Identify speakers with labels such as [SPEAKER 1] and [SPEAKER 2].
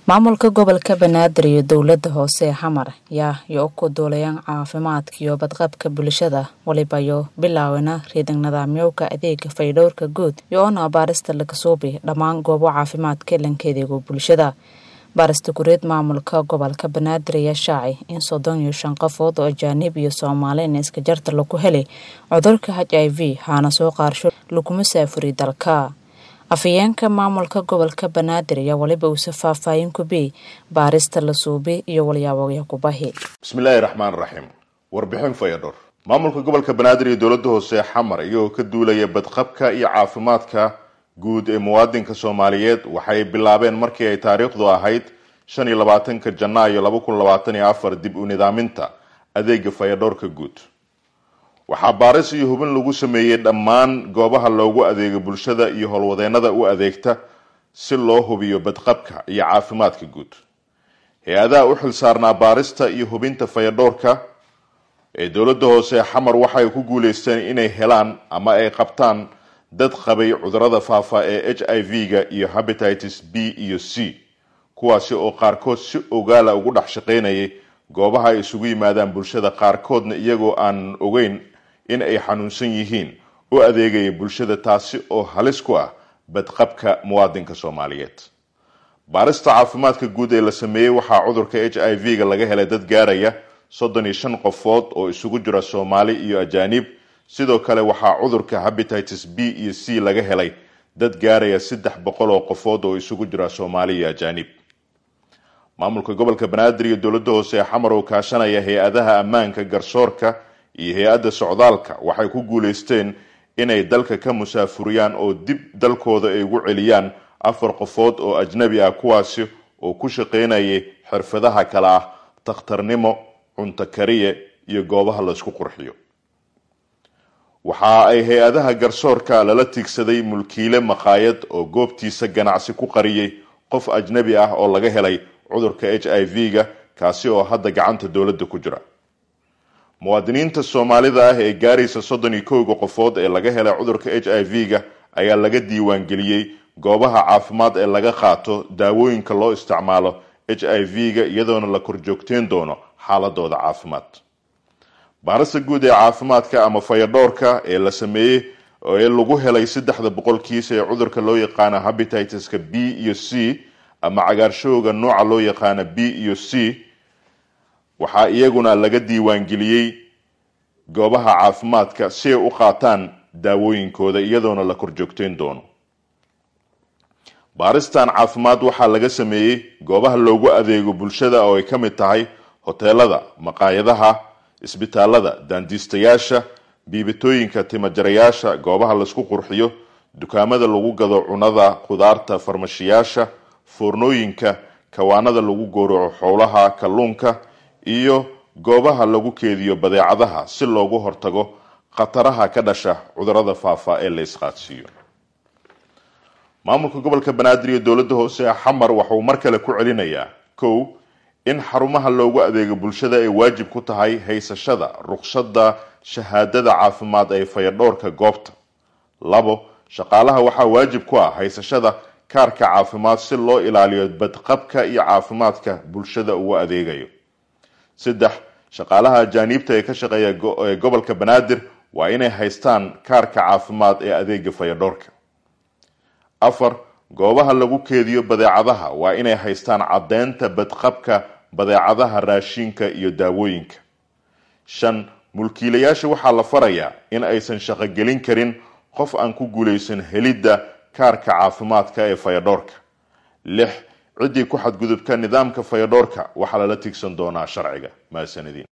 [SPEAKER 1] maamulka gobolka banaadir iyo dowlada hoose ee xamar yaa yo u kuduulayaan caafimaadka iyo badqabka bulshada waliba yo bilaawena riidan nidaamyowka adeega faydhowrka guud iyo oona baarista laga suubi dhammaan goobo caafimaadka lankeedeego bulshada baarista gureed maamulka gobolka banaadir ayaa shaacay in soddon iyo shan qofood oo ajaanib iyo soomaaliin iska jarta lagu helay cudurka h i v haana soo qaarsho laguma saafuriy dalka afhayeenka maamulka gobolka banaadir ayaa waliba uuse faahfaahin ku biyey baarista la suubi iyo walyaabogya kubahi
[SPEAKER 2] bismillaahi raxmaan raxiim warbixin fayadhor maamulka gobolka banaadir iyo dowladda hoose xamar iyagoo ka duulaya badqabka iyo caafimaadka guud ee muwaadinka soomaaliyeed waxay bilaabeen markii ay taariikhdu ahayd shan iyo labaatanka janaayo laba kun labaatan iyo afar dib u nidaaminta adeega fayadhowrka guud waxaa baaris iyo hubin lagu sameeyey dhammaan goobaha loogu adeego bulshada iyo howlwadeenada u adeegta si loo hubiyo badqabka iyo caafimaadka guud hay-adaha u xil saarnaa baarista iyo hubinta fayadhowrka ee dowladda hoose xamar waxay ku guuleysteen inay helaan ama ay qabtaan dad qabay cudurada faafa ee h i v-ga iyo habatitis b iyo c kuwaasi oo qaarkood si ogaala ugu dhex shaqaynayay goobaha ay isugu yimaadaan bulshada qaarkoodna iyagoo aan ogeyn in ay xanuunsan yihiin u adeegaya bulshada taasi oo halis ku ah badqabka muwaadinka soomaaliyeed baarista caafimaadka guud ee la sameeyey waxaa cudurka h i v-ga laga helay dad gaaraya soddon iyo shan qofood oo isugu jira soomaali iyo ajaanib sidoo kale waxaa cudurka habatitis b iyo c laga helay dad gaaraya saddex boqol oo qofood oo isugu jira soomaali iyo ajaanib maamulka gobolka banaadir iyo dowladda hoose ee xamar oo kaashanaya hay-adaha ammaanka garsoorka iyo hay-adda socdaalka waxay ku guuleysteen inay dalka ka musaafuriyaan oo dib dalkooda ay ugu celiyaan afar qofood oo ajnabi ah kuwaasi oo ku shaqaynayay xirfadaha kale ah takhtarnimo cunto kariye iyo goobaha laysku qurxiyo waxa ay hay-adaha garsoorka lala tiigsaday mulkiile maqaayad oo goobtiisa ganacsi ku qariyay qof ajnabi ah oo laga helay cudurka h i v-ga kaasi oo hadda gacanta dowladda ku jira muwaadiniinta soomaalida ah ee gaaraysa soddon iyo kowga qofood ee laga helay cudurka h i v-ga ayaa laga diiwaangeliyey goobaha caafimaad ee laga qaato daawooyinka loo isticmaalo h i v-ga iyadoona la korjoogteen doono xaaladooda caafimaad baarista guud ee caafimaadka ama fayadhowrka ee la sameeyey ee lagu helay saddexda boqolkiisa ee cudurka loo yaqaano habititiska b iyo c ama cagaarshowga nooca loo yaqaano b iyo c waxaa iyaguna laga diiwaangeliyey goobaha caafimaadka si ay u qaataan daawooyinkooda iyadoona la korjoogteen doono baaristan caafimaad waxaa laga sameeyey goobaha loogu adeego bulshada oo ay ka mid tahay hoteelada maqaayadaha isbitaalada daandiistayaasha biibitooyinka timajarayaasha goobaha laysku qurxiyo dukaamada lagu gado cunada khudaarta farmashiyaasha foornooyinka kawaanada lagu gowraco xoolaha kalluunka iyo goobaha lagu keediyo badeecadaha si loogu hortago khataraha ka dhasha cudurada faafa ee la isqaadsiiyo maamulka gobolka banaadir iyo dowladda hoose ee xamar waxauu mar kale ku celinayaa kow in xarumaha loogu adeego bulshada ay waajib ku tahay haysashada ruqsadda shahaadada caafimaad ee fayadhowrka goobta labo shaqaalaha waxaa waajib ku ah haysashada kaarka caafimaad si loo ilaaliyo badqabka iyo caafimaadka bulshada ugu adeegayo saddex shaqaalaha ajaaniibta ee ka shaqeeya ee gobolka banaadir waa inay haystaan kaarka caafimaad ee adeega fayadhowrka afar goobaha lagu keediyo badeecadaha waa inay haystaan caddeynta badqabka badeecadaha raashinka iyo daawooyinka shan mulkiilayaasha waxaa la farayaa in aysan shaqogelin karin qof aan ku guulaysan helidda kaarka caafimaadka ee fayadhowrka lix ciddii ku xadgudubka nidaamka fayadhowrka waxaa lala tigsan doonaa sharciga mahadsanadiin